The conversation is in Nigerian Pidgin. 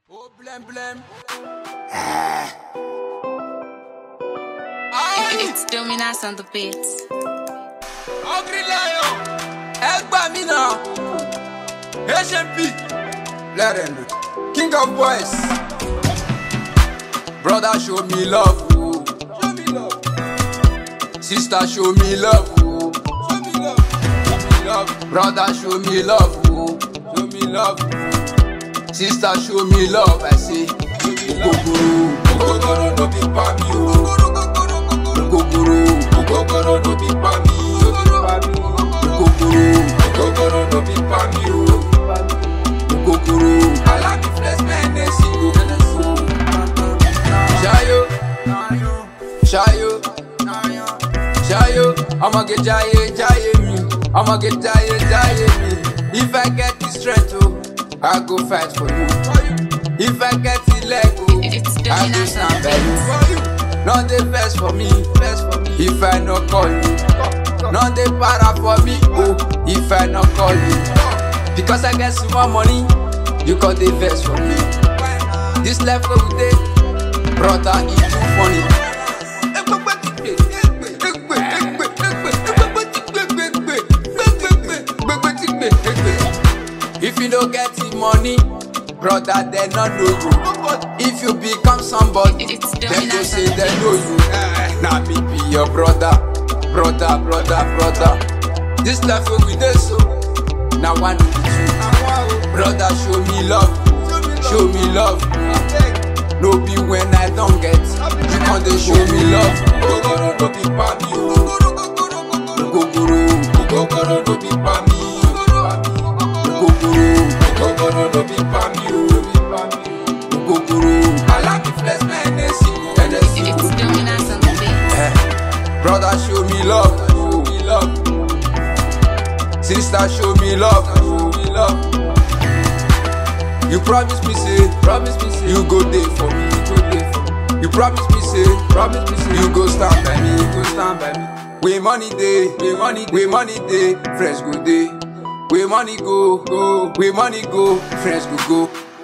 Oh, blem blem. It's Dominas on the beats. Hungry lion. Ẹ gbà mí náà. HMP. Let them know. King of boys. Brother show me love. Oh. Show me love. Sister show me love. Oh. Show me love. Show me love. Brother show me love. Oh. Show me love. Sister show me love. I say. Ogogoro. Ogogoro no be pa mi o. Ogogoro. Ogogoro no be pa mi. Ogogoro. Ogogoro no be pa mi o. Ogogoro. Alabi flex men esi o. Shayo. Shayo. Shayo. Ọmọge jaye jaye mi. Ọmọge jaye jaye mi. If I get the strength o, I go fight for you. If I get the leg o, It's I go Dominas on stand the by you. beats. None dey vex for me, vex for me. If I no call you, none dey para for me. Oh, if I no call you, because I get small money, you call dey vex for me. This life wey we dey, brother, e too funny. If you no get the money, brother, they no know you. If you become somebody, It's they go Dominas say on the they know you. Now me be your brother, brother, brother, brother. This life wey we dey so, now one be two. Brother, show me love, show me love. No be when I don't get, you can dey show me love. Ogogoro no be pa mi o. Ogogoro, ogogoro no be pa mi. Ogogoro, ogogoro no be pa mi o. Ogogoro, alabi flex men esi o. It's Dominas on the beats. Eh, Brother, show me love, show me love. Sister, show me love, show me love. You promise me, say, promise me, say, you go there for me, you go there for me. You promise me, say, promise me, say, you go stand by me, you go stand by me. We money day, we money, we money day, friends go day. We money go, go, we money go, friends go go.